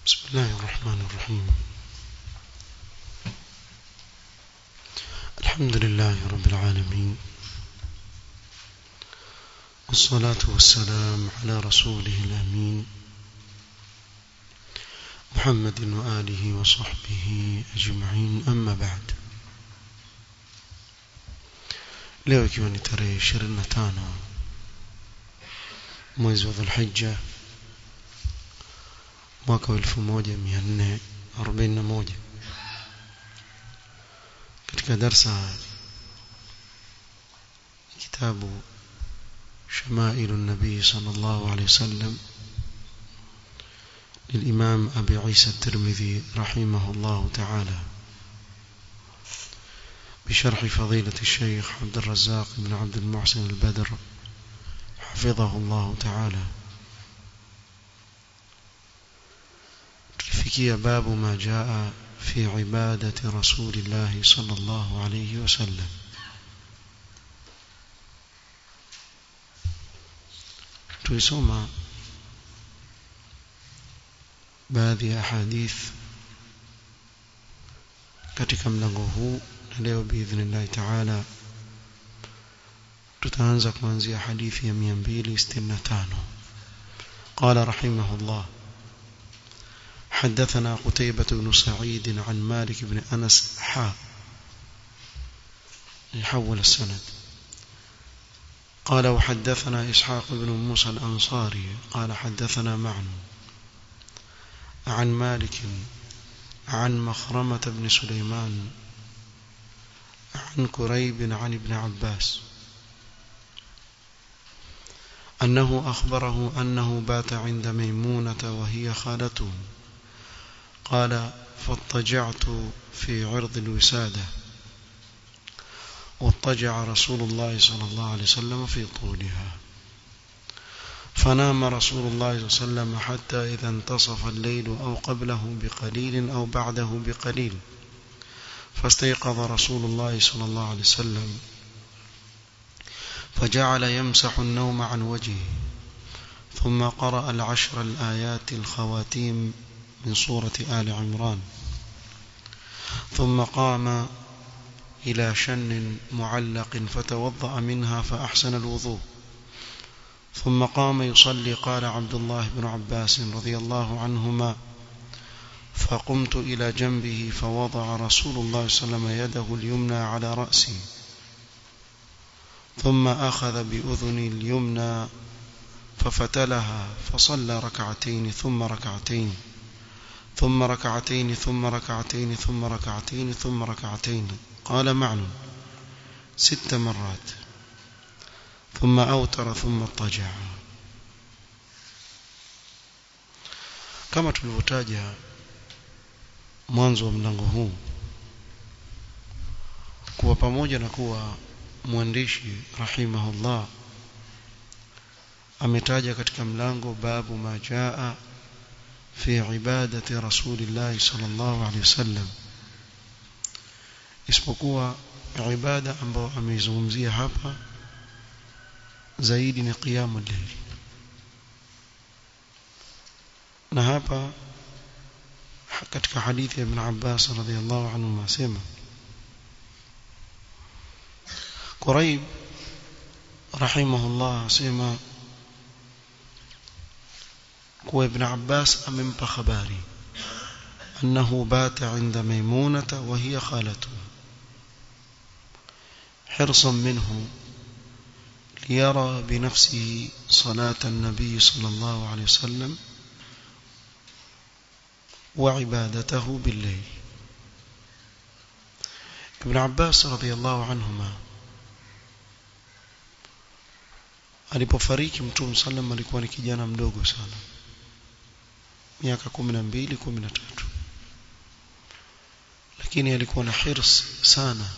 بسم الله الرحمن الرحيم الحمد لله رب العالمين والصلاة والسلام على رسوله الأمين محمد وآله وصحبه أجمعين أما بعد leo ikiwa ni tarehe 25 mwezi wa Dhulhijja mwaka wa 1441 katika darsa kitabu شمائل النبي صلى الله عليه وسلم للإمام أبي عيسى الترمذي رحمه الله تعالى بشرح فضيلة الشيخ عبد الرزاق بن عبد المحسن البدر حفظه الله تعالى تلفكي باب ما جاء في عبادة رسول الله صلى الله عليه وسلم tulisoma baadhi ya hadith katika mlango huu na leo biidhnillahi taala tutaanza kuanzia hadithi ya 265 قال رحمه الله حدثنا قتيبة بن سعيد عن مالك بن أنس حا يحول السند قال وحدثنا إسحاق بن موسى الأنصاري قال حدثنا معن عن مالك عن مخرمة بن سليمان عن كريب عن ابن عباس أنه أخبره أنه بات عند ميمونة وهي خالته قال فاضطجعت في عرض الوسادة واضطجع رسول الله صلى الله عليه وسلم في طولها فنام رسول الله صلى الله عليه وسلم حتى إذا انتصف الليل أو قبله بقليل أو بعده بقليل فاستيقظ رسول الله صلى الله عليه وسلم فجعل يمسح النوم عن وجهه ثم قرأ العشر الآيات الخواتيم من سورة آل عمران ثم قام إلى شن معلق فتوضأ منها فأحسن الوضوء ثم قام يصلي قال عبد الله بن عباس رضي الله عنهما فقمت إلى جنبه فوضع رسول الله صلى الله عليه وسلم يده اليمنى على رأسي ثم أخذ بأذني اليمنى ففتلها فصلى ركعتين ثم ركعتين ثم ركعتين ثم ركعتين ثم ركعتين ثم ركعتين قال معن ست مرات ثم أوتر ثم اضطجع kama tulivyotaja mwanzo wa mlango huu kuwa pamoja na kuwa mwandishi rahimahullah ametaja katika mlango babu ma jaa fi ibadati rasulillah sallallahu alaihi wasallam isipokuwa ibada ambayo ameizungumzia hapa zaidi ni qiyamul layl na hapa katika hadithi ya ibn Abbas radhiyallahu anhu asema Quraib rahimahullah asema kuwa ibn Abbas amempa habari أنه بات عند ميمونة وهي خالته حرصا منه ليرى بنفسه صلاة النبي صلى الله عليه وسلم وعبادته بالليل ابن عباس رضي الله عنهما alipofariki mtume sallam alikuwa ni kijana mdogo sana miaka 12 13 lakini alikuwa na hirs sana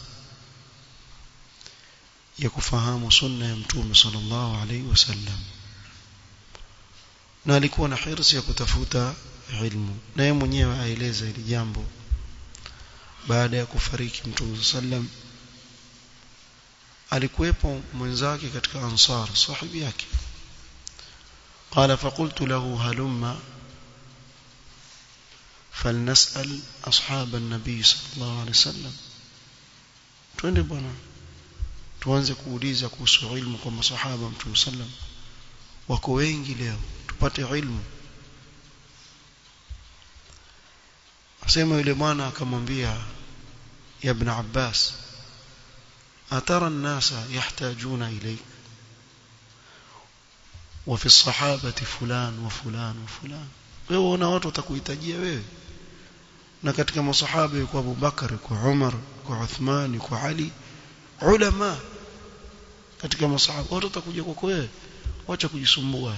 ya kufahamu sunna ya mtume sallallahu alaihi wasallam na alikuwa na hirs ya kutafuta ilmu na yeye mwenyewe aeleza hili jambo baada ya kufariki mtume sallam alikuwepo mwenzake katika ansar sahibi yake قال فقلت له هلم فلنسأل أصحاب النبي صلى الله عليه وسلم twende bwana tuanze kuuliza kuhusu ilmu kwa masahaba mtume sallam wako wengi leo tupate ilmu asema yule mwana akamwambia ya ibn Abbas atara an-nasa yahtajuna ilayk wa fi as-sahabati fulan wa fulan wa fulan wewe una watu watakuhitajia wewe na katika masahaba yuko Abu Bakar kwa Umar kwa Uthman kwa Ali ulama katika masahaba watu watakuja kwako wewe wacha kujisumbua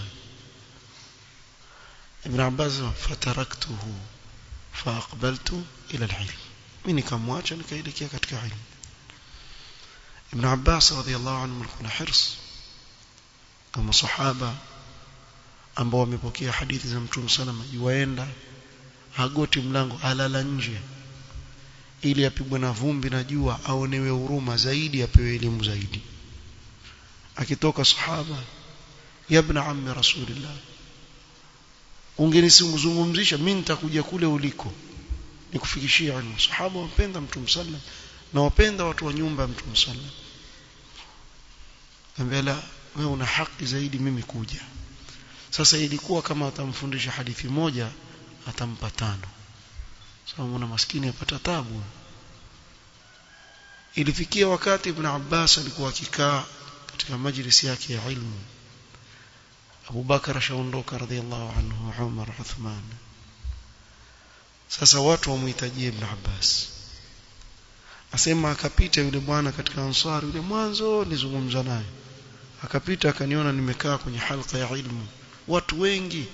Ibn Abbas fataraktuhu faaqbaltu ila al-ilm mimi nikamwacha nikaelekea katika ilmu Ibn Abbas radhiyallahu anhu alikuwa na hirs kama sahaba ambao wamepokea hadithi za Mtume salama yuaenda agoti mlango alala nje ili apigwe na vumbi na jua aonewe huruma zaidi apewe elimu zaidi akitoka sahaba ya ibn ammi rasulillah ungenizungumzisha mimi nitakuja kule uliko nikufikishia ilmu sahaba wapenda mtume sallam na wapenda watu wa nyumba ya mtume sallam ambela wewe una haki zaidi mimi kuja sasa ilikuwa kama atamfundisha hadithi moja atampa tano sababu mwana maskini apata tabu ilifikia wakati ibn Abbas alikuwa akikaa katika majlisi yake ya ilmu Abu Bakar ashaondoka radhiallahu anhu Umar Uthman sasa watu wamhitajie ibn Abbas asema akapita yule bwana katika ansari yule mwanzo nizungumza naye akapita akaniona nimekaa kwenye halqa ya ilmu watu wengi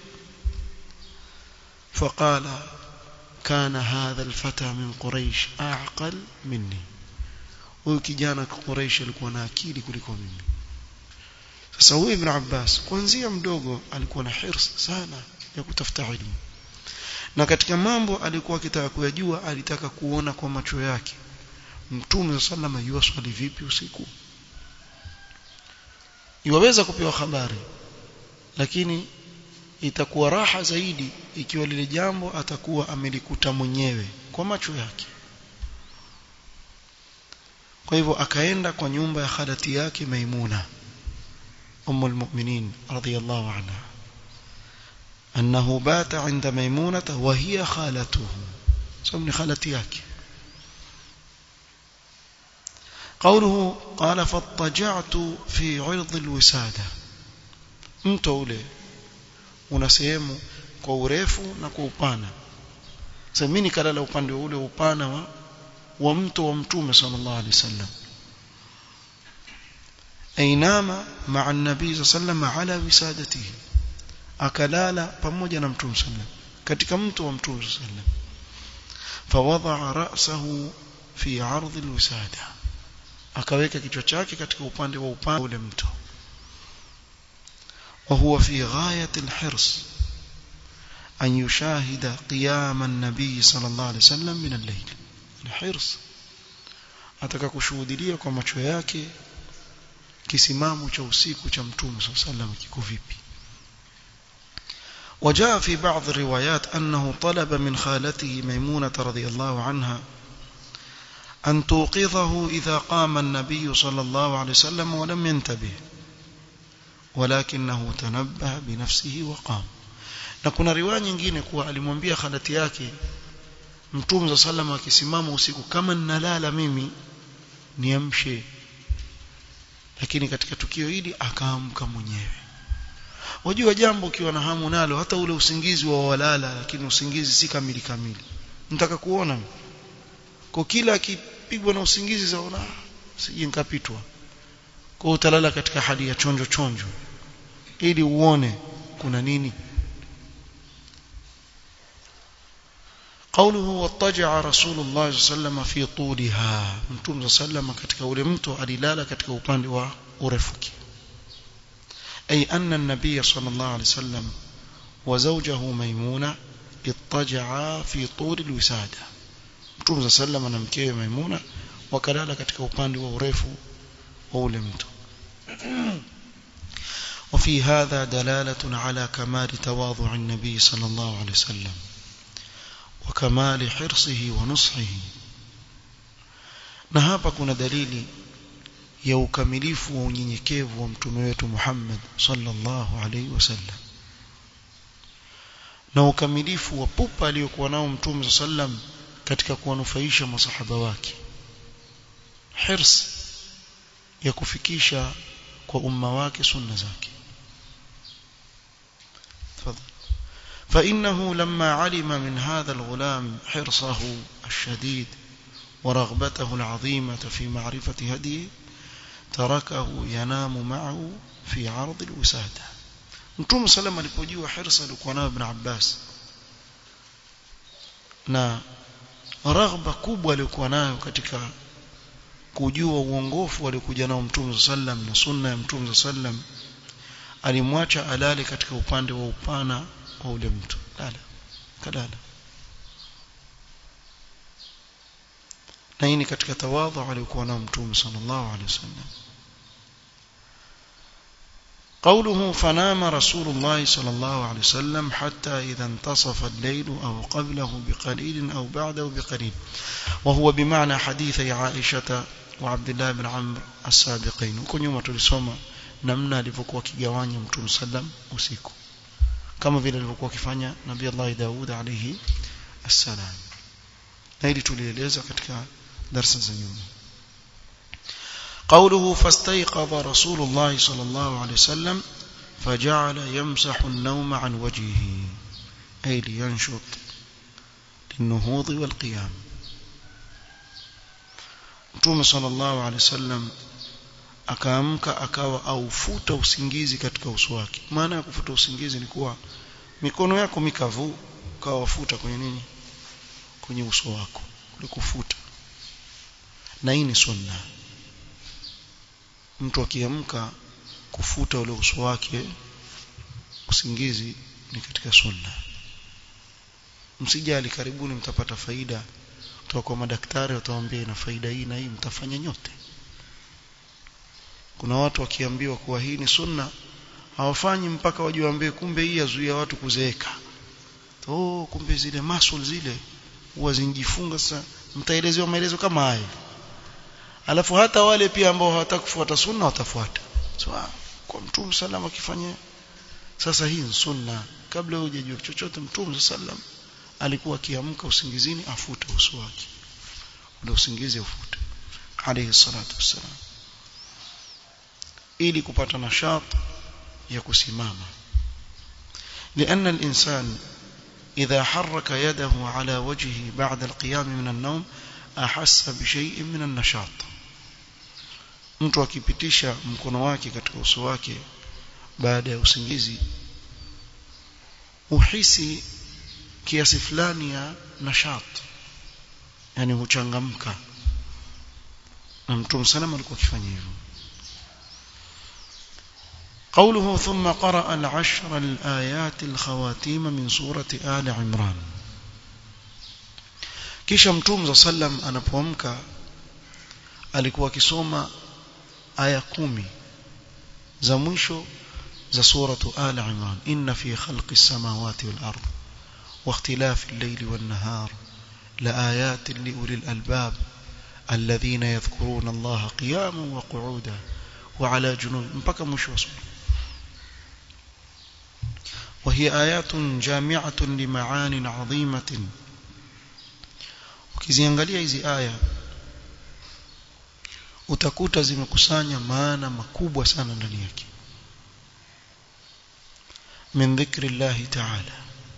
فقال كان هذا الفتى من قريش أعقل مني huyu kijana Quraysh alikuwa na akili kuliko mimi sasa huyu Ibn Abbas kuanzia mdogo alikuwa na hirs sana ya kutafuta elimu na katika mambo alikuwa akitaka kuyajua alitaka kuona kwa macho yake Mtume sallama yua swali vipi usiku iwaweza kupewa habari lakini itakuwa raha zaidi ikiwa lile jambo atakuwa amelikuta mwenyewe kwa macho yake kwa hivyo akaenda kwa nyumba ya khalati yake Maimuna أم المؤمنين رضي الله عنها أنه بات عند ميمونة وهي خالته سمني خالتي yake قوله قال فاضطجعت في عرض الوسادة mto ule una sehemu kwa urefu na kwa upana sasa mimi nikalala upande ule upana wa, wa mto wa mtume sallallahu alaihi wasallam ainama ma'a an-nabii sallallahu ala wisadatihi akalala pamoja na mtume sallallahu katika mto wa mtume sallallahu fawadha ra'sahu fi 'ardh al-wisada akaweka kichwa chake katika upande wa upande ule mto وهو في غاية الحرص أن يشاهد قيام النبي صلى الله عليه وسلم من الليل الحرص ataka kushuhudia kwa macho yake kisimamo cha usiku cha mtume صلى الله عليه وسلم kiko vipi وجاء في بعض الروايات أنه طلب من خالته ميمونة رضي الله عنها أن توقظه إذا قام النبي صلى الله عليه وسلم ولم ينتبه ولكنه تنبه بنفسه وقام na kuna riwaya nyingine kuwa alimwambia khalati yake mtume za salama akisimama usiku kama ninalala mimi niamshe lakini katika tukio hili akaamka mwenyewe wajua jambo ukiwa na hamu nalo hata ule usingizi wa walala lakini usingizi si kamili kamili nitaka kuona kwa kila akipigwa na usingizi zaona sije nikapitwa kwa utalala katika hali ya chonjo chonjo ili uone kuna nini قوله واضطجع رسول الله صلى الله عليه وسلم في طولها متوم صلى الله عليه وسلم katika ule mto alilala katika upande wa urefuki أي أن النبي صلى الله عليه وسلم وزوجه ميمونة اضطجعا في طول الوسادة متوم صلى الله عليه وسلم na mkewe Maimuna wakalala katika upande wa urefu wa ule mto وفي هذا دلالة على كمال تواضع النبي صلى الله عليه وسلم وكمال حرصه ونصحه na hapa kuna dalili ya ukamilifu wa unyenyekevu wa mtume wetu Muhammad sallallahu alaihi wasallam na ukamilifu wa pupa aliyokuwa nao mtume sallam katika kuwanufaisha masahaba wake hirs ya kufikisha kwa umma wake sunna zake تفضل فإنه لما علم من هذا الغلام حرصه الشديد ورغبته العظيمة في معرفة هديه تركه ينام معه في عرض الوسادة Mtume sallam alipojua hirsa alikuwa nayo Ibn Abbas na raghba kubwa aliyokuwa nayo katika kujua uongofu aliokuja nao Mtume sallam na sunna ya Mtume sallam alimwacha alale katika upande wa upana wa ule mtu lala kalala na hii ni katika tawadhu aliyokuwa nao Mtume sallallahu alaihi wasallam قوله فنام رسول الله صلى الله عليه وسلم حتى إذا انتصف الليل أو قبله بقليل أو بعده بقليل وهو بمعنى حديث عائشة وعبد الله بن عمرو السابقين وكن يوم tulisoma namna alivyokuwa kigawanya mtume sallam usiku kama vile alivyokuwa akifanya nabii Allah Daud alayhi assalam na hili tulieleza katika darasa za nyuma قوله فاستيقظ رسول الله صلى الله عليه وسلم فجعل يمسح النوم عن وجهه أي لينشط للنهوض والقيام Mtume sallallahu alaihi wasallam akaamka akawa aufuta usingizi katika uso wake. Maana ya kufuta usingizi ni kuwa mikono yako mikavu ukawa wafuta kwenye nini? Kwenye uso wako. Ulikufuta. Na hii ni sunna. Mtu akiamka kufuta ule uso wake usingizi ni katika sunna. Msijali karibuni mtapata faida kutoka kwa madaktari watawaambia ina faida hii na hii mtafanya nyote kuna watu wakiambiwa kuwa hii ni sunna hawafanyi mpaka wajiwaambie kumbe hii yazuia watu kuzeeka oh kumbe zile muscle zile huwa zinjifunga sasa mtaelezewa maelezo kama haya alafu hata wale pia ambao hawataka kufuata sunna watafuata so, kwa mtume sallam akifanya sasa hii ni sunna kabla hujajua chochote mtume sallam alikuwa akiamka usingizini afuta uso wake ule usingizi ufute alayhi salatu wassalam ili kupata nashat ya kusimama لأن الإنسان إذا حرك يده على وجهه بعد القيام من النوم أحس بشيء من النشاط mtu akipitisha mkono wake katika uso wake baada ya usingizi uhisi kiasi fulani ya nashat yani huchangamka na mtume salama alikuwa akifanya hivyo قوله ثم قرأ العشر الآيات الخواتيم من سورة آل عمران kisha mtume za sallam anapoamka alikuwa akisoma aya kumi za mwisho za suratu al imran inna fi khalqi samawati wal ard wa ikhtilafi al-layli wan nahar la ayatin li ulil albab alladhina yadhkuruna allaha qiyaman wa qu'udan wa ala junub mpaka mwisho wa sura وهي آيات جامعة لمعان عظيمة ukiziangalia hizi aya utakuta zimekusanya maana makubwa sana ndani yake min dhikri llahi ta'ala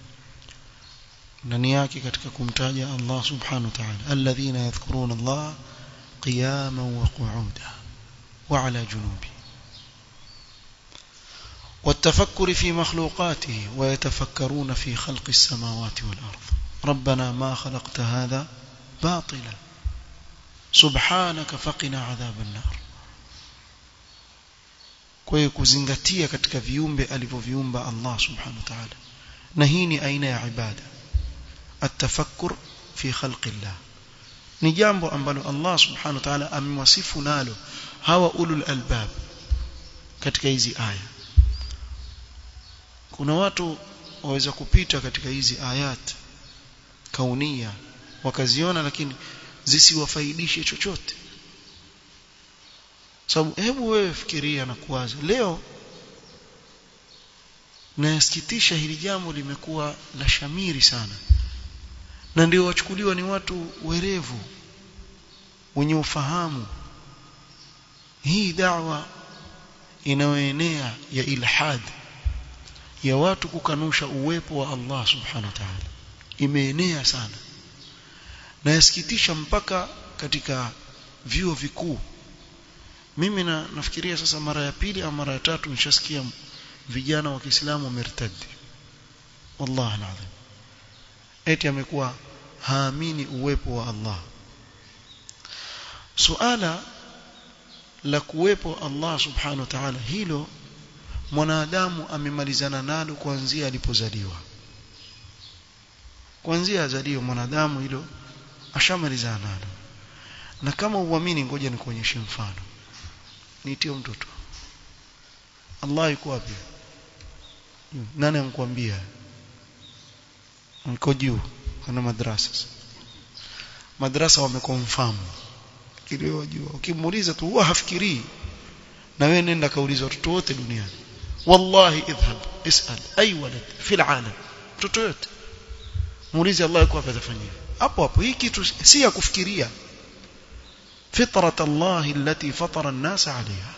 ndani yake katika kumtaja Allah subhanahu wa ta'ala alladhina yadhkuruna Allah qiyaman wa qu'udan wa ala junubi والتفكر في مخلوقاته ويتفكرون في خلق السماوات والأرض ربنا ما خلقت هذا باطلا سبحانك فقنا عذاب النار kwa kuzingatia katika viumbe alivyoviumba Allah subhanahu wa ta'ala na hii ni aina ya ibada atafakkur fi khalqillah ni jambo ambalo Allah subhanahu wa ta'ala amewasifu nalo hawa ulul albab katika hizi aya kuna watu waweza kupita katika hizi ayat kaunia wakaziona lakini zisiwafaidishe chochote sababu hebu wewe fikiria na kuwaza leo nayasikitisha hili jambo limekuwa la shamiri sana na ndio wachukuliwa ni watu werevu wenye ufahamu hii da'wa inayoenea ya ilhad ya watu kukanusha uwepo wa Allah subhanahu wa ta'ala imeenea sana na yasikitisha mpaka katika vyuo vikuu mimi na, nafikiria sasa mara ya pili au mara ya tatu nishasikia vijana wa Kiislamu wamertadi wallahi alazim eti amekuwa haamini uwepo wa Allah suala la kuwepo Allah subhanahu wa ta'ala hilo mwanadamu amemalizana nalo kuanzia alipozaliwa kuanzia azaliwe mwanadamu hilo ashamalizana nalo na kama uamini ngoja nikuonyeshe mfano niitie mtoto Allah yuko wapi nani amkwambia mko juu kuna madrasa madrasa wamekonfirm kilio juu ukimuuliza tu huwa hafikirii na wewe nenda kauliza watoto wote duniani wallahi idhhab isal ay walad fi alalam mtoto yote muulize Allah yuko wapi atafanyia hapo hapo hii kitu si ya kufikiria فطرة الله التي فطر الناس عليها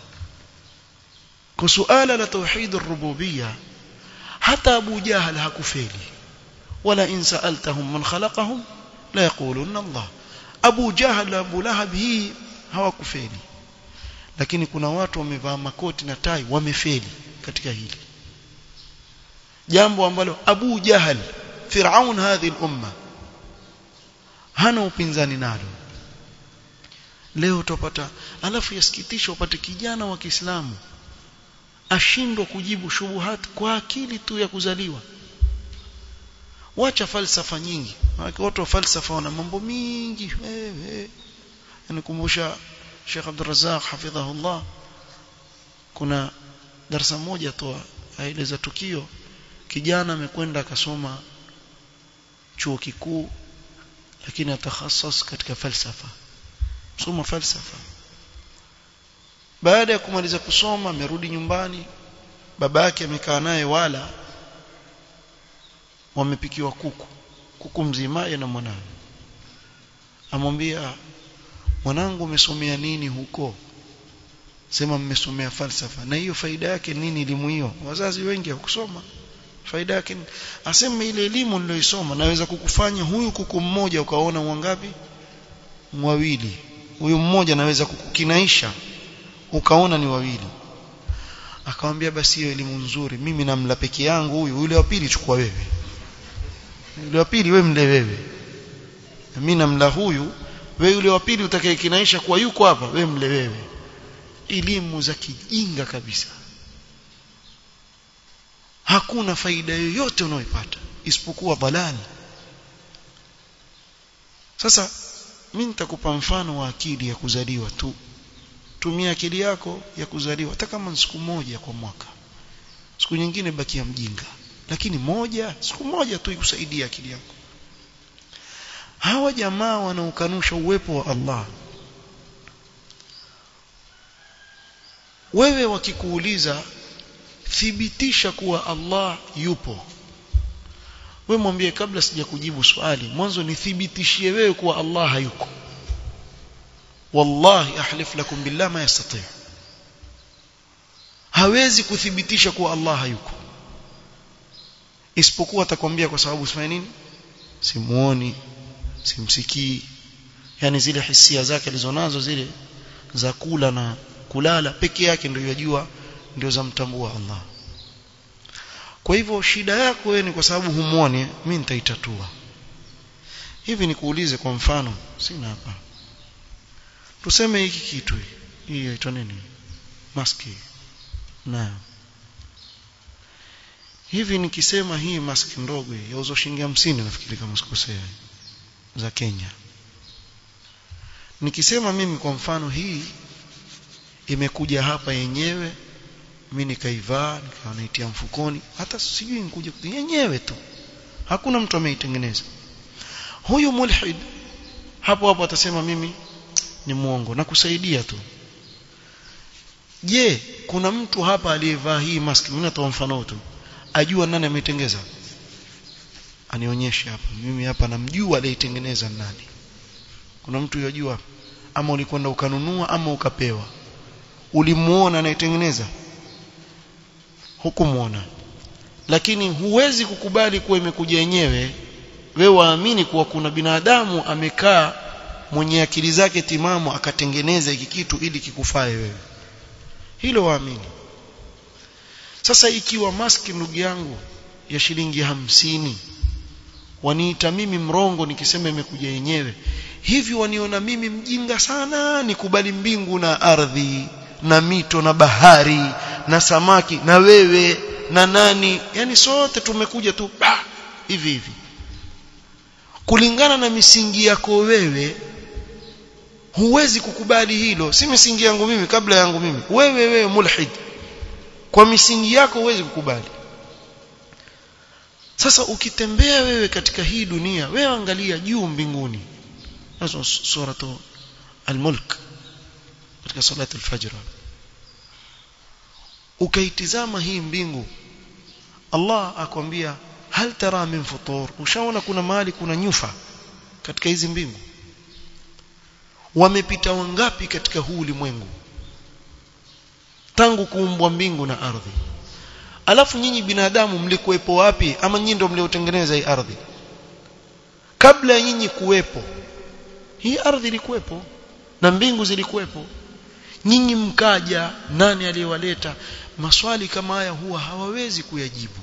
كسؤال لتوحيد الربوبية حتى أبو جهل هكفيلي ولا إن سألتهم من خلقهم لا يقولون الله أبو جهل أبو لهب هي hawakufeli lakini kuna watu wamevaa makoti na tai wamefeli katika hili jambo ambalo Abu Jahal Firaun hadhi al-umma hana upinzani nalo leo utapata alafu yasikitisha upate kijana wa Kiislamu ashindwa kujibu shubuhat kwa akili tu ya kuzaliwa wacha falsafa nyingi watu wa falsafa wana mambo mingi eh, eh. nikumbusha Sheikh Abdul Razzaq hafidhahullah kuna darasa moja tu aeleza tukio kijana amekwenda akasoma chuo kikuu lakini atakhasas katika falsafa soma falsafa baada ya kumaliza kusoma amerudi nyumbani babake amekaa naye wala wamepikiwa kuku kuku mzima na mwanawe amwambia mwanangu umesomea nini huko sema mmesomea falsafa na hiyo faida yake nini elimu hiyo wazazi wengi hawakusoma faida yake aseme ile elimu niliyoisoma naweza kukufanya huyu kuku mmoja ukaona wangapi wawili huyu mmoja naweza kukukinaisha ukaona ni wawili akamwambia basi hiyo elimu nzuri mimi namla peke yangu huyu yule wa pili chukua wewe yule wa pili wewe mle wewe mimi namla huyu wewe yule wa pili utakayekinaisha kwa yuko hapa wewe mle wewe elimu za kijinga kabisa hakuna faida yoyote unaoipata isipokuwa balani sasa mimi nitakupa mfano wa akili ya kuzaliwa tu tumia akili yako ya kuzaliwa hata kama siku moja kwa mwaka siku nyingine bakia mjinga lakini moja siku moja tu ikusaidia akili yako hawa jamaa wanaokanusha uwepo wa Allah wewe wakikuuliza thibitisha kuwa Allah yupo wewe mwambie kabla sija kujibu swali mwanzo nithibitishie wewe kuwa Allah hayuko wallahi ahlif lakum billah ma yastati hawezi kuthibitisha kuwa Allah hayuko isipokuwa atakwambia kwa sababu sifanya nini simuoni simsikii yani zile hisia zake alizonazo zile za kula na kulala peke yake ndio yajua ndio za mtambua Allah kwa hivyo shida yako wewe ni kwa sababu humuoni mimi nitaitatua hivi nikuulize kwa mfano sina hapa tuseme hiki kitu hii inaitwa nini maski na hivi nikisema hii maski ndogo yauzwa shilingi 50 nafikiri kama sikosea za Kenya nikisema mimi kwa mfano hii imekuja hapa yenyewe mimi nikaivaa nikawa naitia mfukoni hata sijui nikuja yenyewe tu hakuna mtu ameitengeneza huyu mulhid hapo hapo atasema mimi ni muongo na kusaidia tu je kuna mtu hapa aliyevaa hii mask mimi natoa mfano tu ajua nani ameitengeza anionyeshe hapa mimi hapa namjua aliyeitengeneza nani kuna mtu yajua ama ulikwenda ukanunua ama ukapewa ulimuona anayetengeneza hukumuona lakini huwezi kukubali kuwa imekuja yenyewe wewe waamini kuwa kuna binadamu amekaa mwenye akili zake timamu akatengeneza hiki kitu ili kikufae wewe hilo waamini sasa ikiwa maski ndugu yangu ya shilingi hamsini waniita mimi mrongo nikisema imekuja yenyewe hivi waniona mimi mjinga sana nikubali mbingu na ardhi na mito na bahari na samaki na wewe na nani yani sote tumekuja tu bah, hivi hivi kulingana na misingi yako wewe huwezi kukubali hilo si misingi yangu mimi kabla yangu mimi wewe wewe mulhid kwa misingi yako huwezi kukubali sasa ukitembea wewe katika hii dunia wewe angalia juu mbinguni nazo suratu al-mulk katika salatu al-fajr ukaitizama hii mbingu Allah akwambia hal tara min futur ushaona kuna mahali kuna nyufa katika hizi mbingu wamepita wangapi katika huu ulimwengu tangu kuumbwa mbingu na ardhi alafu nyinyi binadamu mlikuwepo wapi ama nyinyi ndio mliotengeneza hii ardhi kabla ya nyinyi kuwepo hii ardhi ilikuwepo na mbingu zilikuwepo nyinyi mkaja nani aliyewaleta maswali kama haya huwa hawawezi kuyajibu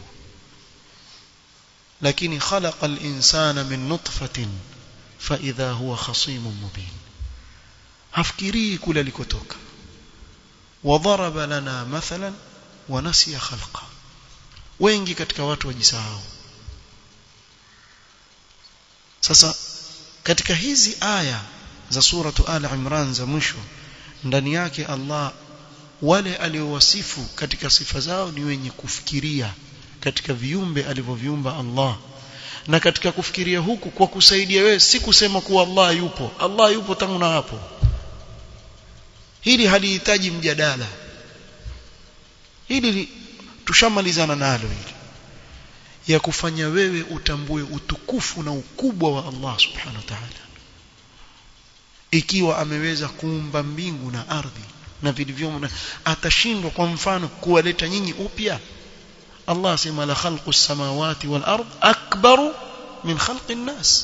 lakini khalaqa al-insana min nutfatin fa idha huwa khasimun mubin hafikirii kule alikotoka وضرب لنا مثلا ونسي خلقه wengi katika watu wajisahau sasa katika hizi aya za suratu al imran za mwisho ndani yake Allah wale aliowasifu katika sifa zao ni wenye kufikiria katika viumbe alivyoviumba Allah na katika kufikiria huku kwa kusaidia wewe si kusema kuwa Allah yupo Allah yupo tangu na hapo hili halihitaji mjadala hili tushamalizana nalo hili ya kufanya wewe utambue utukufu na ukubwa wa Allah subhanahu wa ta'ala ikiwa ameweza kuumba mbingu na ardhi na vilivyomo atashindwa kwa mfano kuwaleta nyinyi upya Allah sema la khalqu samawati wal ard akbaru min khalqi nas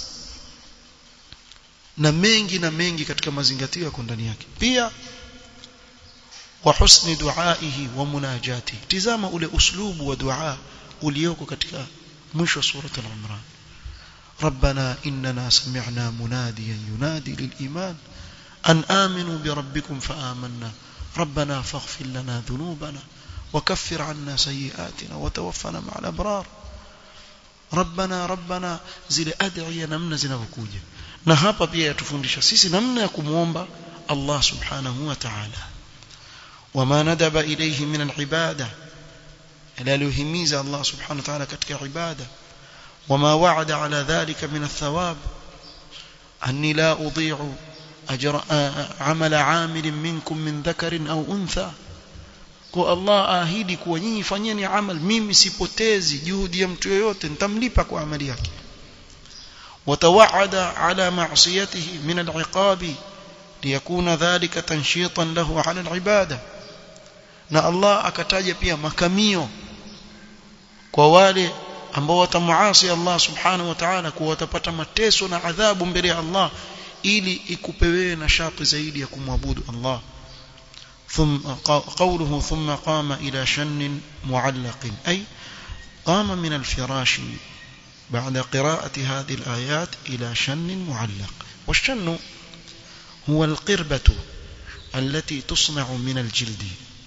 na mengi na mengi katika mazingatio yako ndani yake pia wa husni duaihi wa munajati tizama ule uslubu wa dua ulioko katika mwisho wa sura al-imran ربنا إننا سمعنا مناديا ينادي للإيمان أن آمنوا بربكم فآمنا ربنا فاغفر لنا ذنوبنا وكفر عنا سيئاتنا وتوفنا مع الأبرار ربنا ربنا zile adhiya namna zinavyokuja na hapa pia yatufundisha sisi namna ya kumuomba Allah subhanahu wa ta'ala wama nadaba ilayhi min al-ibada ila alihimiza Allah subhanahu wa ta'ala katika ibada وما وعد على ذلك من الثواب أني لا أضيع أجر عمل عامل منكم من ذكر أو أنثى kwa Allah ahidi kuwa nyinyi fanyeni amal mimi sipotezi juhudi ya mtu yoyote nitamlipa kwa amali yake watawaada ala ma'siyatihi min al'iqabi liyakuna dhalika tanshitan lahu ala al'ibada na Allah akataja pia makamio kwa wale ambao watamuasi Allah subhanahu wa ta'ala kuwa watapata mateso na adhabu mbele ya Allah ili ikupe wewe nashati zaidi ya kumwabudu Allah ثم قوله ثم قام إلى شن معلق أي قام من الفراش بعد قراءة هذه الآيات إلى شن معلق والشن هو القربة التي تصنع من الجلد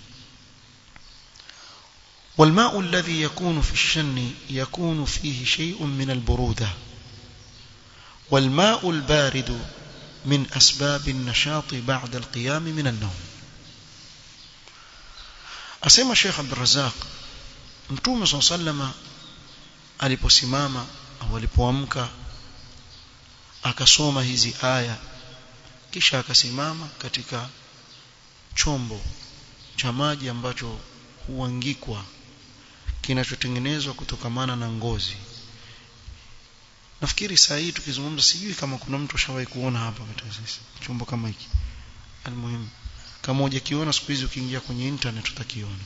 والماء الذي يكون في الشن يكون فيه شيء من البرودة والماء البارد من أسباب النشاط بعد القيام من النوم asema Sheikh Abdul Razzaq Mtume صلى الله aliposimama au alipoamka akasoma hizi aya kisha akasimama katika chombo cha maji ambacho huangikwa kinachotengenezwa kutokamana na ngozi nafikiri saa hii tukizungumza sijui kama kuna mtu ashawahi kuona hapa katika sisi chombo kama hiki almuhimu kama hujakiona siku hizi ukiingia kwenye internet utakiona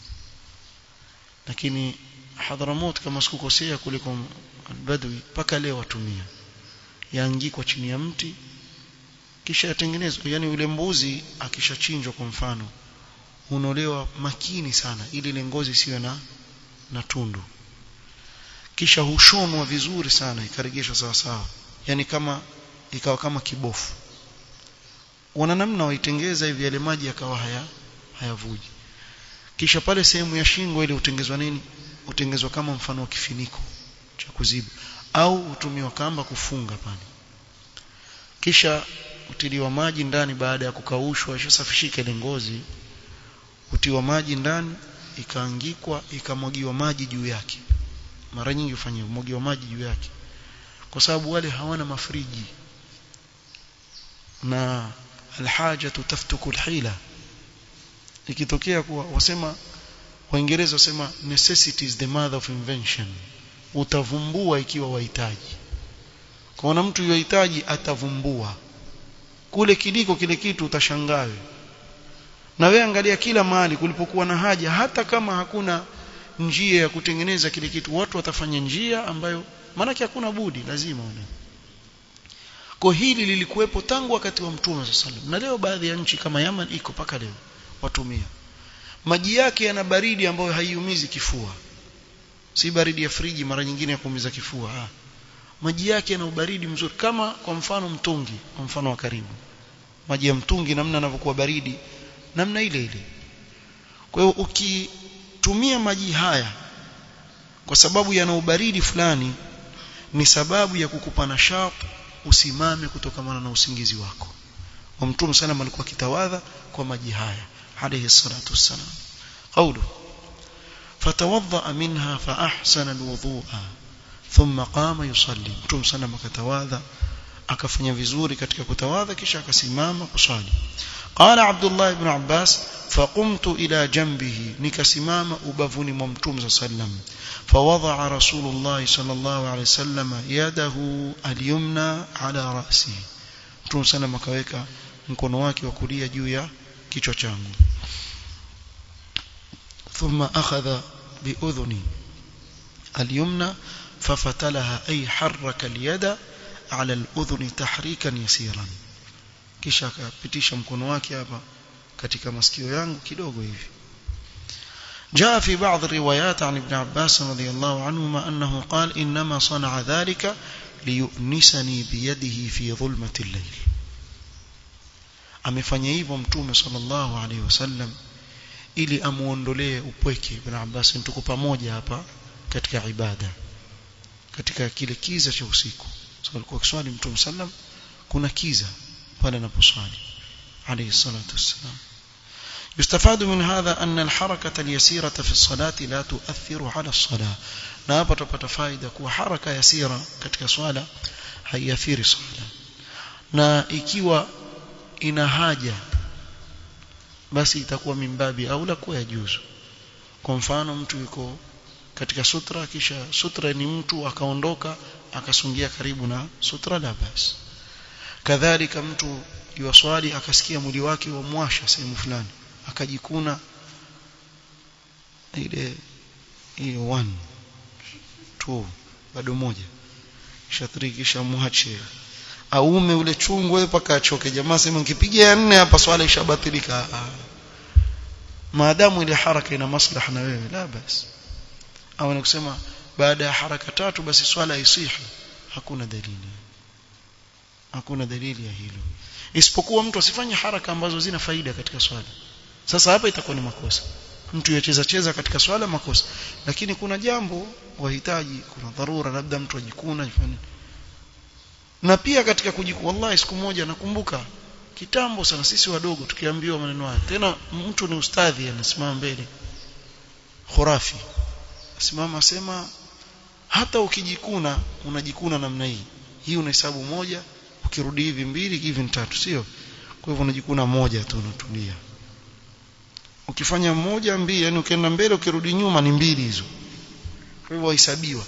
lakini Hadhramut kama sikukosea kuliko Badwi mpaka leo watumia yaangikwa chini ya mti kisha yatengenezwa yani yule mbuzi akishachinjwa kwa mfano unolewa makini sana ili ile ngozi isiwe na na tundu kisha hushonwa vizuri sana ikaregeshwa sawa sawa yani kama ikawa kama kibofu wana namna waitengeza hivi yale maji yakawa haya hayavuji kisha pale sehemu ya shingo ile utengezwa nini utengezwa kama mfano wa kifiniko cha kuziba au hutumiwa kamba kufunga pale kisha utiliwa maji ndani baada ya kukaushwa ishasafishika ile ngozi utiwa maji ndani ikaangikwa ikamwagiwa maji juu yake mara nyingi hufanywa mwagiwa maji juu yake kwa sababu wale hawana mafriji na alhaja taftuku alhila ikitokea kuwa wasema waingereza wasema necessity is the mother of invention utavumbua ikiwa wahitaji kwaona mtu yohitaji atavumbua kule kiliko kile kitu utashangawe na wewe angalia kila mahali kulipokuwa na haja hata kama hakuna njia ya kutengeneza kile kitu watu watafanya njia ambayo maanake hakuna budi lazima wana kwa hili lilikuwepo tangu wakati wa mtume sallallahu na leo baadhi ya nchi kama Yaman iko paka leo watumia maji yake yana baridi ambayo haiumizi kifua si baridi ya friji mara nyingine ya kuumiza kifua ha. maji yake yana ubaridi mzuri kama kwa mfano mtungi kwa mfano wa karibu maji ya mtungi namna yanavyokuwa baridi namna ile ile kwa hiyo ukitumia maji haya kwa sababu yana ubaridi fulani ni sababu ya kukupa nashat usimame kutokamana na usingizi wako wa mtume sana alikuwa kitawadha kwa maji haya alayhi salatu wassalam qawlu fatawadda minha fa ahsana alwudu'a thumma qama yusalli mtume sana akatawadha akafanya vizuri katika kutawadha kisha akasimama kusali قال عبد الله بن عباس فقمت إلى جنبه نكسمام أبفني ممتوم صلى الله عليه وسلم فوضع رسول الله صلى الله عليه وسلم يده اليمنى على رأسه متوم صلى الله عليه وسلم mkono wake wa kulia juu ya kichwa changu ثم أخذ بأذني اليمنى ففتلها أي حرك اليد على الأذن تحريكا يسيرا kisha akapitisha mkono wake hapa katika masikio yangu kidogo hivi جاء في بعض الروايات عن ابن عباس رضي الله عنهما أنه قال إنما صنع ذلك ليؤنسني بيده في ظلمة الليل amefanya hivyo mtume sallallahu alaihi wasallam ili amuondolee upweke ibn Abbas tuko pamoja hapa katika ibada katika kile kiza cha usiku sababu alikuwa kiswali mtume sallam kuna kiza pale anaposwali عليه الصلاة والسلام يستفاد من هذا أن الحركة اليسيرة في الصلاة لا تؤثر على الصلاة na hapa tupata faida kuwa haraka yasira katika swala haiathiri swala na ikiwa ina haja basi itakuwa mimbabi au la kuwa yajuzu kwa mfano mtu yuko katika sutra kisha sutra ni mtu akaondoka akasungia karibu na sutra la basi kadhalika mtu yuwaswali akasikia mwili wake wamwasha sehemu fulani akajikuna ile hiyo 1 2 bado moja kisha 3 kisha muache aume ule chungu wewe paka achoke jamaa sema nikipiga ya nne hapa swala ishabatilika maadamu ile haraka ina maslaha na wewe la basi au kusema baada ya haraka tatu basi swala isihi hakuna dalili hakuna dalili ya hilo isipokuwa mtu asifanye haraka ambazo zina faida katika swala sasa hapa itakuwa ni makosa mtu yacheza cheza katika swala makosa lakini kuna jambo wahitaji kuna dharura labda mtu ajikuna ifanye na pia katika kujiku wallahi siku moja nakumbuka kitambo sana sisi wadogo tukiambiwa maneno haya tena mtu ni ustadhi anasimama mbele khurafi simama sema hata ukijikuna unajikuna namna hii hii unahesabu moja ukirudi hivi mbili hivi tatu sio kwa hivyo unajikuna moja tu unatulia ukifanya moja mbili yani ukienda mbele ukirudi nyuma ni mbili hizo kwa hivyo hesabiwa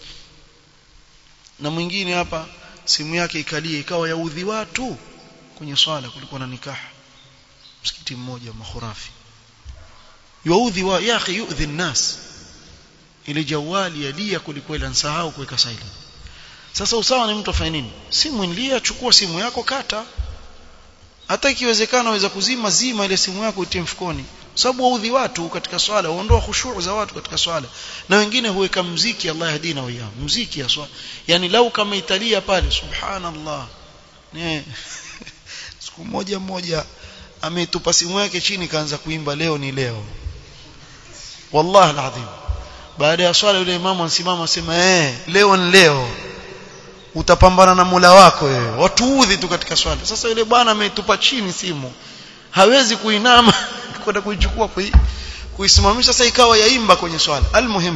na mwingine hapa simu yake ikalie ikawa yaudhi watu kwenye swala kulikuwa na nikaha msikiti mmoja mahurafi yaudhi wa ya akhi yuudhi nnas ile jawali yalia kulikwela nsahau kuweka silent sasa usawa ni mtu afanye nini simu nilia chukua simu yako kata hata ikiwezekana waweza kuzima zima ile simu yako utie mfukoni sababu waudhi watu katika swala uondoa khushuu za watu katika swala na wengine huweka mziki Allah yahdina wa iyam mziki ya swala yani lau kama italia pale subhanallah ne siku moja moja ametupa simu yake chini kaanza kuimba leo ni leo wallahi alazim baada ya swala yule imamu ansimama asema eh leo ni leo utapambana na Mola wako wewe watuudhi tu katika swala sasa yule bwana ametupa chini simu hawezi kuinama kwenda kuichukua kui, kuisimamisha sasa ikawa yaimba kwenye swala almuhim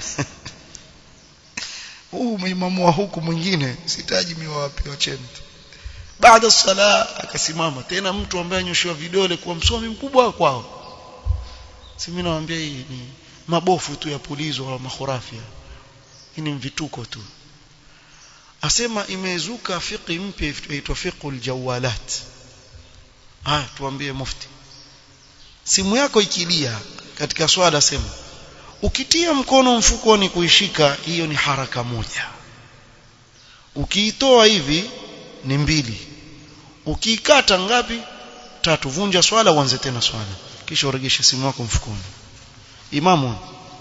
huu maimamu wa huku mwingine sitaji miwa wapi wacheni baada sala akasimama tena mtu ambaye anyoshiwa vidole kuwa msomi mkubwa kwao si mimi nawaambia hii ni mabofu tu ya pulizo wa makhurafia hii ni vituko tu asema imezuka fiqi mpya inaitwa fiqhul jawalat haya tuambie mufti simu yako ikilia katika swala sema ukitia mkono mfukoni kuishika hiyo ni haraka moja ukiitoa hivi ni mbili ukiikata ngapi tatu vunja swala uanze tena swala kisha uregeshe simu yako mfukoni imamu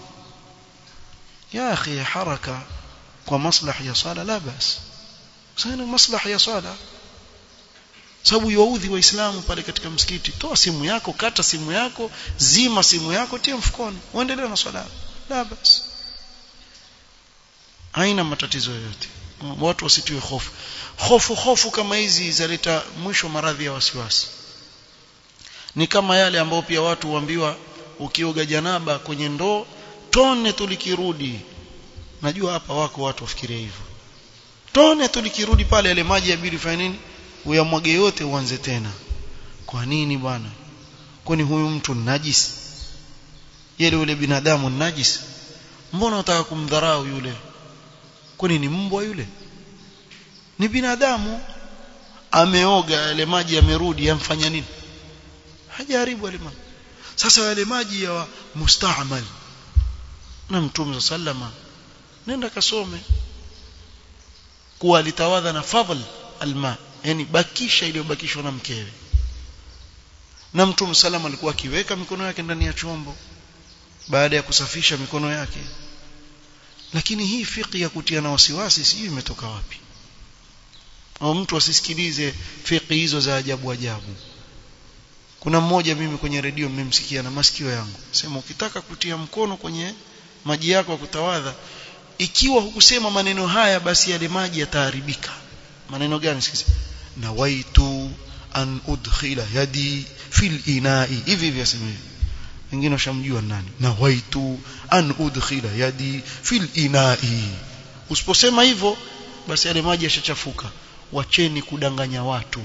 ya akhi haraka kwa maslahi ya swala la bas sana maslahi ya swala sababu yaudhi waislamu pale katika msikiti toa simu yako kata simu yako zima simu yako tia mfukoni uendelee na swala la bas haina matatizo yoyote watu wasitiwe hofu hofu hofu kama hizi zaleta mwisho maradhi ya wasiwasi ni kama yale ambao pia watu huambiwa ukioga janaba kwenye ndoo tone tulikirudi najua hapa wako watu wafikiria hivyo tone tulikirudi pale yale maji yabidi fanya nini uyamwage yote uanze tena kwa nini bwana kwani huyu mtu najis yule yule binadamu najis mbona unataka kumdharau yule kwani ni mbwa yule ni binadamu ameoga yale maji yamerudi yamfanya nini hajaribu yale maji sasa yale maji ya mustaamal na mtume sallama nenda kasome kuwa alitawadha na fadhl alma yani bakisha iliyobakishwa na mkewe na mtume salama alikuwa akiweka mikono yake ndani ya chombo baada ya kusafisha mikono yake lakini hii fiqh ya kutia na wasiwasi sijui imetoka wapi au mtu asisikilize fiqh hizo za ajabu ajabu kuna mmoja mimi kwenye redio mmemsikia na masikio yangu sema ukitaka kutia mkono kwenye maji yako ya kutawadha ikiwa hukusema maneno haya basi yale maji yataharibika maneno gani sikiza nawaitu an udkhila yadi fil inai hivi hivi asema hivi wengine washamjua nani nawaitu an udkhila yadi fil inai usiposema hivyo basi yale maji yashachafuka wacheni kudanganya watu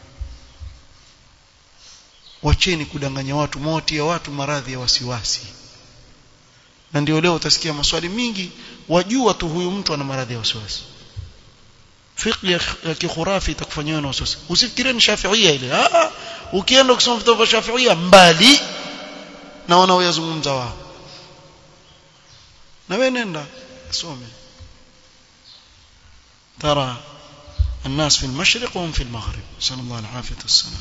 wacheni kudanganya watu mwatia watu maradhi ya wasiwasi na ndio leo utasikia maswali mingi wajua tu huyu mtu ana maradhi ya wasiwasi fiqh ya kikhurafi itakufanyia na wasiwasi usifikirie ni shafiia ile ah ukienda kusoma vitabu vya shafiia mbali na wanaoyazungumza wao na wewe nenda some ترى الناس في المشرق وهم في المغرب نسأل الله العافية والسلام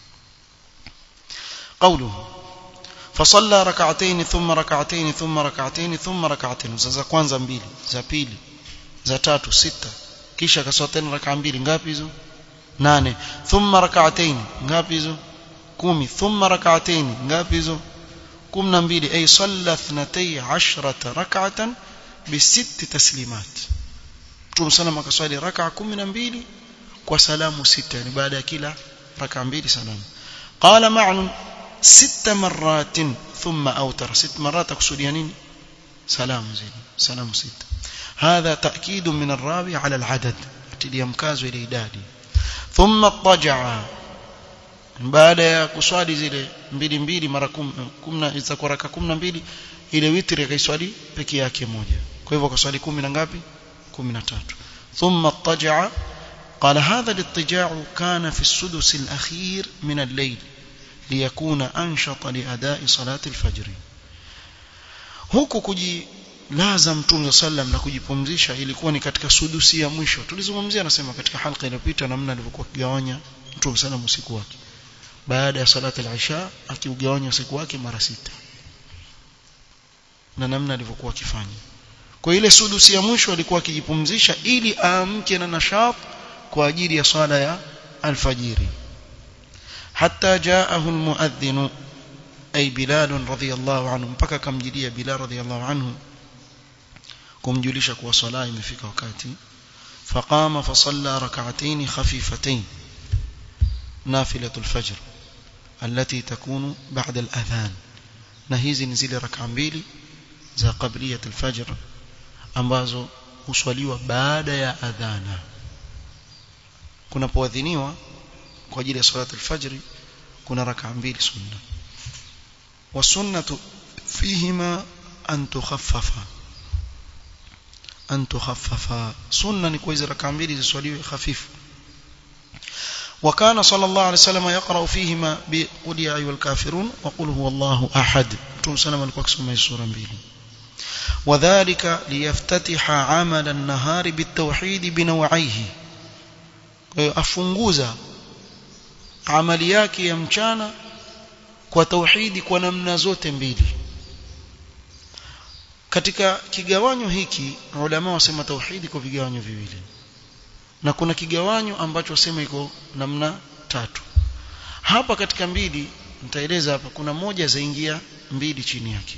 قوله فصلى ركعتين ثم ركعتين ثم ركعتين ثم ركعتين za kwanza mbili za pili za tatu sita kisha kaswali tena raka mbili ngapi hizo nane thumma rak'atayn ngapi hizo kumi thumma rak'atayn ngapi hizo 12 ay salla 12 rak'atan bi sitt taslimat Mtume sallam akaswali raka 12 kwa salamu sita ni baada ya kila raka mbili salamu qala ma'nun ست مرات ثم أوتر ست مرات أقصد يعني سلام زين سلام ست هذا تأكيد من الراوي على العدد تلي مكاز إلى إدادي thumma taja'a baada ya kuswali zile mbili mbili mara 10 itakuwa raka 12 ile witri akaiswali peke yake moja kwa hivyo akaswali 10 na ngapi 13 thumma taja'a قال هذا الاضطجاع كان في السدس الأخير من الليل ليكون أنشط لأداء صلاة الفجر huku kujilaza mtume sallam na kujipumzisha ilikuwa ni katika sudusi ya mwisho tulizungumzia nasema katika halqa iliyopita namna alivyokuwa kigawanya mtume sallam usiku wake baada ya salati al-isha akiugawanya usiku wake mara sita na namna alivyokuwa akifanya kwa ile sudusi ya mwisho alikuwa akijipumzisha ili aamke na nashat kwa ajili ya swala ya alfajiri hatta jaahu almuadhdhin ay bilal radhiyallahu anhu mpaka kamjilia bilal radhiyallahu anhu kumjulisha kuwa swala imefika wakati faqama fasalla rak'atayn khafifatayn nafilatul fajr التي تكون بعد الأذان na hizi ni zile raka mbili za qabliyat al-fajr ambazo huswaliwa baada ya adhana kunapoadhiniwa kwa ajili ya salat al-fajr kuna raka mbili sunna wasunnatu fihima an tukhaffafa an tukhaffafa sunna ni kwa hizo raka mbili ziswaliwe hafifu وكان صلى الله عليه وسلم يقرأ فيهما بقل يا أيها الكافرون وقل هو الله أحد تم سلم الكوكس سورة mbili وذلك ليفتتح عمل النهار بالتوحيد بنوعيه afunguza amali yake ya mchana kwa tauhidi kwa namna zote mbili katika kigawanyo hiki ulama wasema tauhidi kwa vigawanyo viwili na kuna kigawanyo ambacho wasema iko namna tatu hapa katika mbili nitaeleza hapa kuna moja zaingia mbili chini yake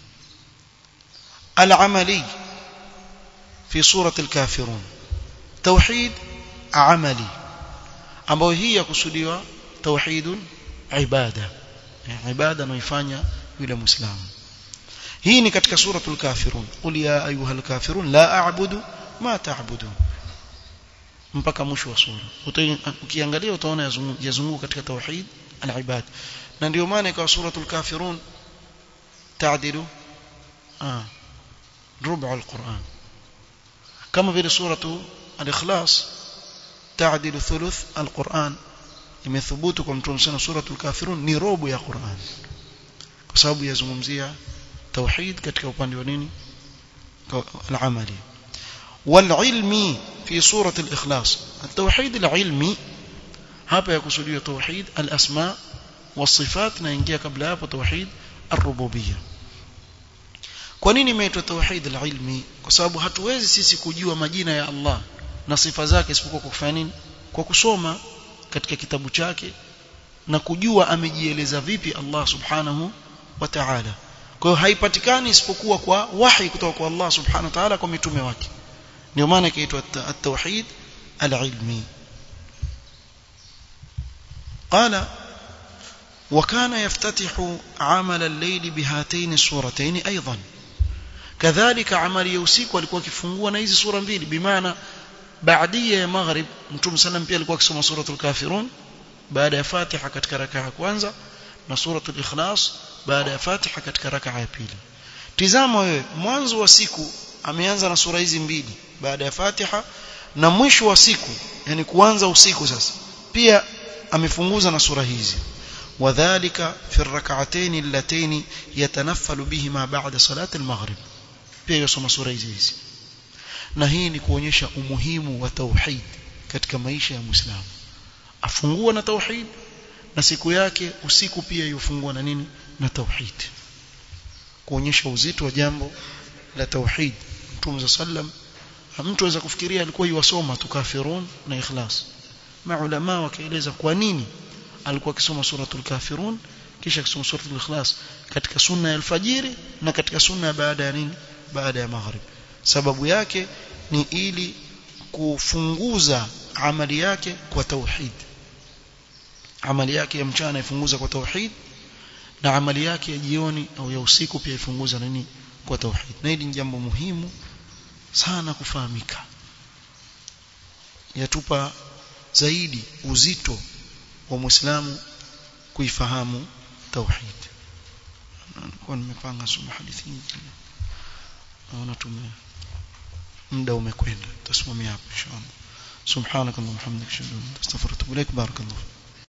al-amali fi surati al-kafirun tauhid amali ambayo hii yakusudiwa tauhidun ibada ibada anaifanya yule muislamu hii ni katika suratul kafirun qul ya ayuhal kafirun la a'budu ma ta'budun mpaka mwisho wa sura ukiangalia utaona yazunguka katika tauhid al-ibad na ndio maana ikawa suratul kafirun taadilu ah rubu al-Quran kama vile suratu al-ikhlas taadilu thuluth al-Quran imethubutu kwa mtume sana suratul kafirun ni robo ya Quran kwa sababu yazungumzia tauhid katika upande wa nini al-amali wal-ilmi في سورة الإخلاص التوحيد العلمي hapa yakusudiwa tauhid al-asma was-sifat na ingia kabla hapo tauhid ar-rububiyya kwa nini imeitwa tauhid al-ilmi kwa sababu hatuwezi sisi kujua majina ya Allah na sifa zake isipokuwa kwa kufanya nini kwa kusoma katika kitabu chake na kujua amejieleza vipi Allah subhanahu wa ta'ala kwa hiyo haipatikani isipokuwa kwa wahi kutoka kwa Allah subhanahu wa ta'ala kwa mitume wake ndio maana ikaitwa at-tauhid al-ilmi قال وكان يفتتح عمل الليل بهاتين السورتين ايضا كذلك عمل يوسيك walikuwa kifungua na hizi sura mbili bimaana baadia ya maghrib mtume sallam pia alikuwa akisoma suratul kafirun baada ya fatiha katika raka ya kwanza na suratul ikhlas baada ya fatiha katika raka ya pili tizama wewe mwanzo wa siku ameanza na sura hizi mbili baada ya Fatiha na mwisho wa siku yani kuanza usiku sasa pia amefunguza na sura hizi wadhālika fi ar-rak'atayn allatayn yatanaffalu bihima ba'da salati al-maghrib pia yosoma sura hizi hizi na hii ni kuonyesha umuhimu wa tauhid katika maisha ya Muislamu afungua na tauhid na siku yake usiku pia yufungua na nini na tauhid kuonyesha uzito wa jambo la tauhid Mtume sallam mtu aweza kufikiria alikuwa yuwasoma tu kafirun na ikhlas maulama wakaeleza kwa nini alikuwa akisoma suratul kafirun kisha akisoma suratul ikhlas katika sunna ya alfajiri na katika sunna baada ya nini baada ya maghrib sababu yake ni ili kufunguza amali yake kwa tauhid amali yake ya mchana ifunguza kwa tauhid na amali yake ya jioni au ya usiku pia ifunguza nini kwa tauhid na hili ni jambo muhimu sana kufahamika yatupa zaidi uzito wa muislamu kuifahamu tauhid nilikuwa nimepanga soma hadithi nyingine naona tume muda umekwenda tusimamia hapo inshallah subhanakallahumma hamdika ashhadu an la ilaha illa anta astaghfiruka wa atubu ilaik barakallahu